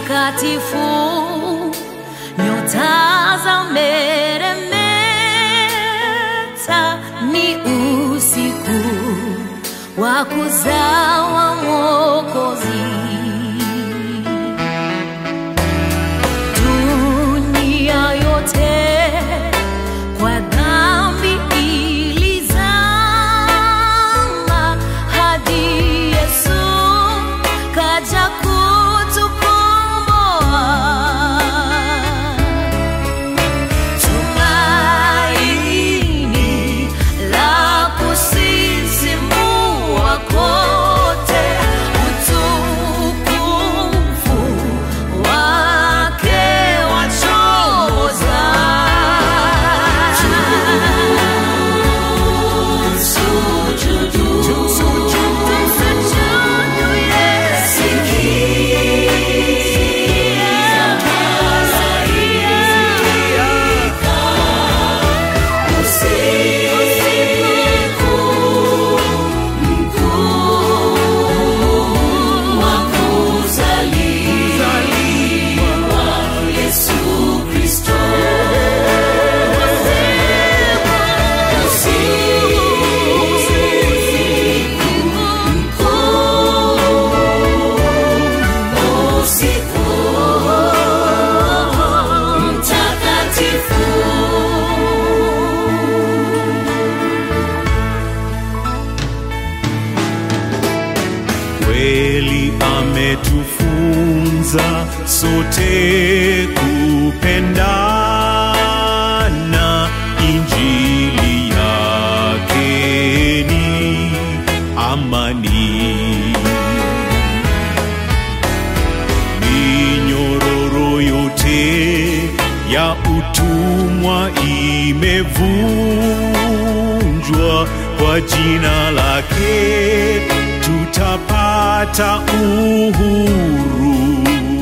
mtakatifu, nyota za meremeta, ni usiku wa kuzawa Mwokozi. Dunia yote kwa dhambi ilizama, hadi Yesu kaja kutukomboa. Tumaini la kusisimua kote, utukufu wake wachoza. Tumsujudu Yesu. kweli ametufunza sote kupendana injili yake ni amani minyororo yote ya utumwa imevunjwa kwa jina lake tutapata uhuru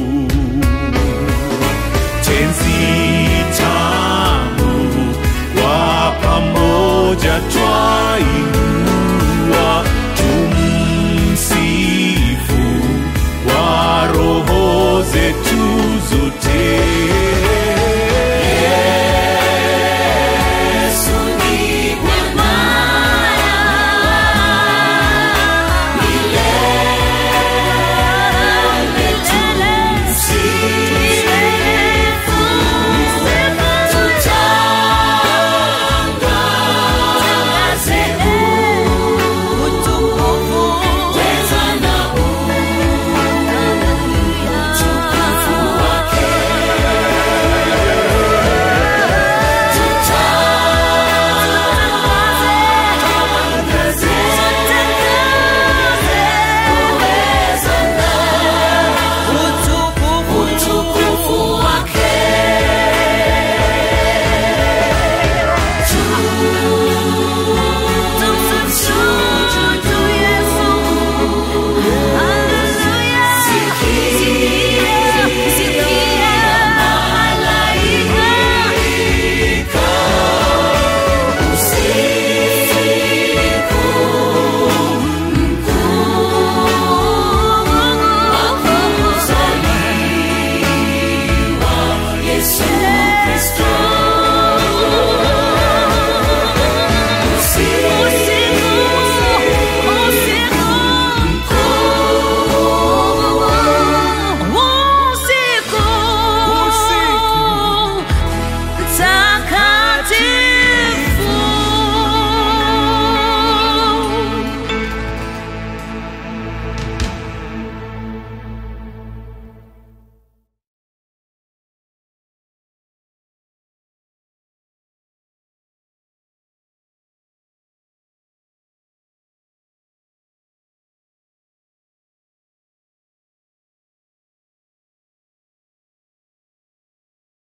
tenzi tamu kwa pamoja twainua tumsifu kwa roho zetu zote